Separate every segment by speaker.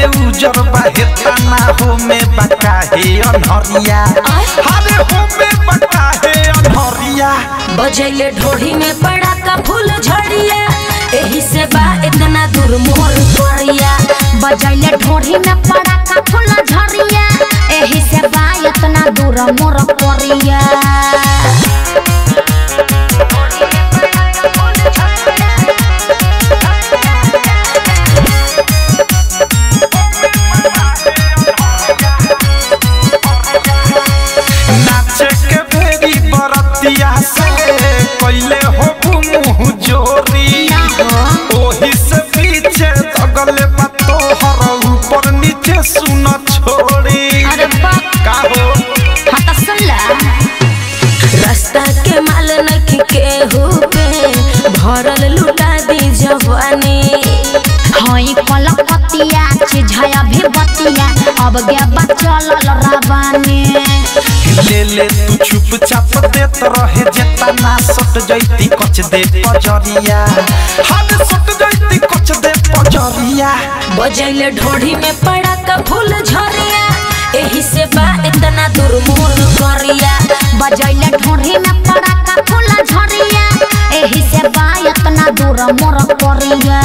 Speaker 1: उजर बाहे तना हो में बका हे अनहरिया हरे हो में बका हे अनहरिया
Speaker 2: बजैले ढोढ़ी में पड़ा का फूल झड़िया एही से बा इतना दूर मोर करिया बजैले ढोढ़ी में पड़ा का फूल झड़िया एही से बा इतना दूर मोर करिया
Speaker 1: नाचे के भेरी बरतिया से कैले हो मुँह जोरी ओही से पीछे दगले बातो हर ऊपर नीचे सुन छोड़ी
Speaker 2: अरे बाप
Speaker 1: का हो
Speaker 2: हाँ तो सुन ला रास्ता के माल नखी केहू पे भरल लुटा दी जवानी हई कलकतिया चिझाया भी बतिया अब गे बचल राबानी
Speaker 1: ले ले तू चुपचाप देत रहे जेतना सट जैती कच दे पजरिया हद सट जैती कच दे पजरिया
Speaker 2: बजैले ढोढ़ी में पड़ा का फूल झरिया एही से बा इतना दूर मोर करिया बजैले ढोढ़ी में पड़ा का फूल झरिया एही से बा इतना दूर मोर करिया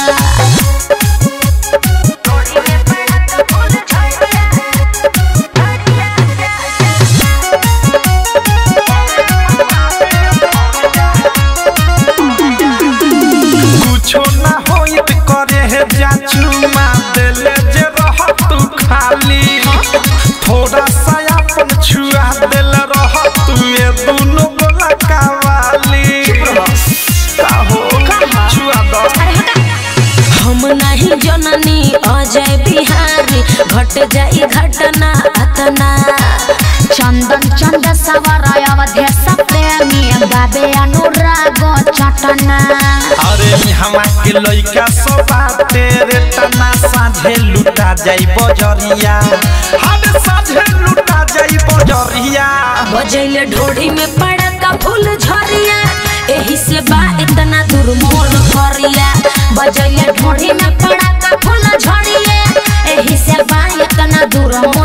Speaker 1: कुछो ना होइत करे है जाचुमा देले जे रह तू खाली थोड़ा सा अपन छुआ देल रह तू ये दोनों गोला कावाली का हो छुआ दो
Speaker 2: हम नहीं जननी अजय बिहारी घट जाई घटना अतना चंदन चंद सवर अवधेश प्रेमी बाबे अनुराग चटना
Speaker 1: अरे हमा के लइका सब तेरे तना साझे लुटा जाई बजरिया हद साझे लुटा जाई बजरिया
Speaker 2: बजैले ढोढ़ी में पड़ा का फूल झरिया एही से बा इतना दूर मोर करिया बजैले ढोढ़ी में पड़ा का फूल झरिया एही से बा इतना दूर मोर